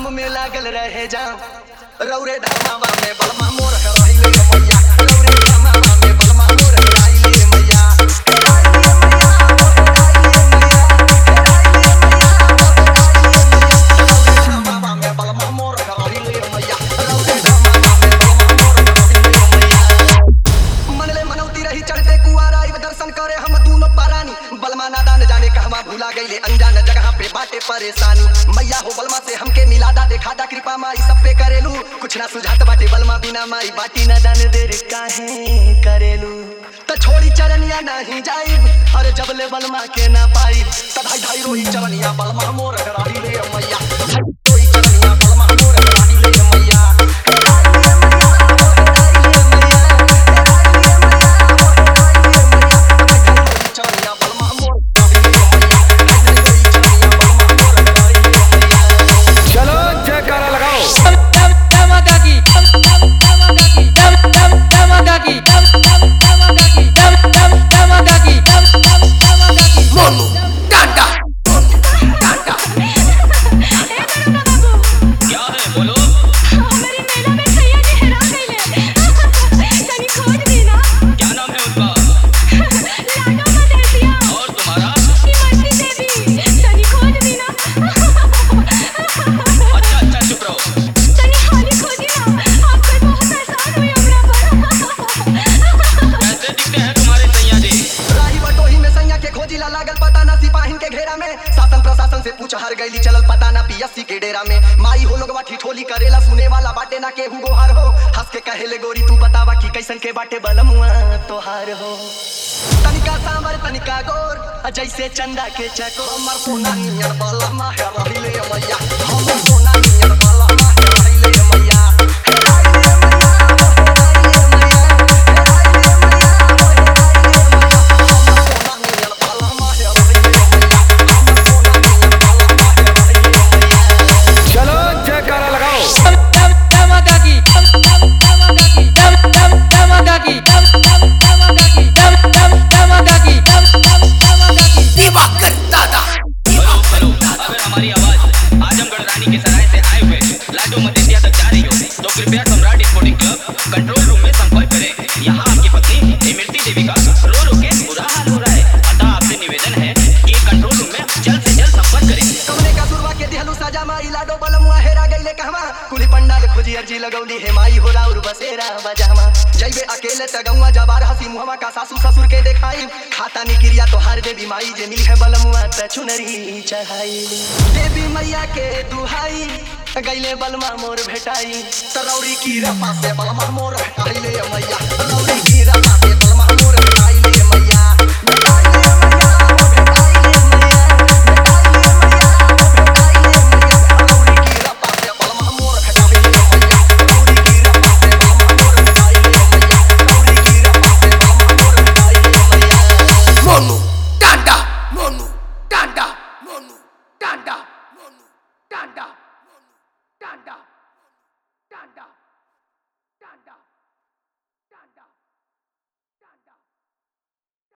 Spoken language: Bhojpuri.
धाम में लागल रहे जाम रौरे धामावा में बलमा मोर हराइले मैया रौरे धामावा में बलमा मोर हराइले मैया हराइले मैया हराइले मैया हराइले मैया रौरे धामावा में बलमा मोर हराइले मैया रौरे धामावा में बलमा मोर हराइले मैया मनले मनौती रही चढ़ते कुआरा आइब दर्शन करे हम दूनो पारानी बलमा नादान जाने कहवा भूला गईले अनजान जगह पे बाटे परेशानी मैया हो बलमा से हमके मिलादा देखा कृपा माई सब पे करेलू कुछ ना सुझात बाटे बलमा बिना माई बाटी ना जाने देर काहे करेलू त छोड़ी चरनिया नहीं जाई अरे जबले बलमा के ना पाई त भाई भाई रोही चरनिया बलमा मोर हराई ले मैया रोही चरनिया बलमा मोर हराई ले मैया हराई ले मैया, हराई ले मैया, हराई ले मैया, हराई ले मैया। रोही चरनिया बलमा मोर हराई ले मैया, रोही चरनिया बलमा मोर हराई ले मैया। चलो जयकारा लगाओ मोनू टाटा टाटा क्या है बोलो क्या नाम है उनका और तुम्हारा अच्छा अच्छा चुप रहो कैसे दिखते हैं तुम्हारे सैया जी राही बटोही में सैया के खोजी ला लागल पता ना सिपाहिन के घेरा में शासन प्रशासन से पूछ हर गईली चलल पता ना पीएससी के डेरा में माई हो लोगवा ठिठोली करेला सुने वाला बाटे ना केहू गोहार हो हंस के कहेले गोरी तू बतावा कि कैसन के बाटे बलमुआ तोहार हो तनिका सांवर तनिका गोर आ जैसे चंदा के चको हमर सोना नियर बलमा है रहिले मैया हमर सोना नियर बलमा है रहिले मैया हेराइले मैया, हेराइले मैया, हेराइले मैया, हेराइले मैया। हमर सोना नियर बलमा है रहिले मैया, हमर सोना नियर बलमा है रहिले मैया। चलो जयकारा लगाओ दिवाकर दादा हेलो हेलो अगर हमारी आवाज आजमगढ़ रानी के सराय से आए हुए लाडो मदेसिया तक जा रही हो तो कृपया Samrat sporting club control room में संपर्क करें यहाँ आपकी पत्नी इमरती देवी का रो रो के बुरा हाल हो रहा है अतः आपसे निवेदन है कि कंट्रोल रूम में जल्द से जल्द संपर्क करें कवने का सुरवा के दिहलु सजा माई लाडो बलमुआ हेरा गईले कहवा कुली पंडाल खोजी अर्जी लगौली हे माई हो राउर बसेरा बजामा जइबे अकेले त गौवा जबार हसी मुहवा का सासू ससुर के देखाई खाता नी क्रिया तोहार देवी माई जे मिली है बलमुआ त चुनरी चढ़ाई देवी मैया के दुहाई गईले बलमा मोर भेटाई तरौरी की रपा से बलमा मोर भेटाइले मैया तरौरी की रपा से बलमा मोर भेटाइले मैया भेटाइले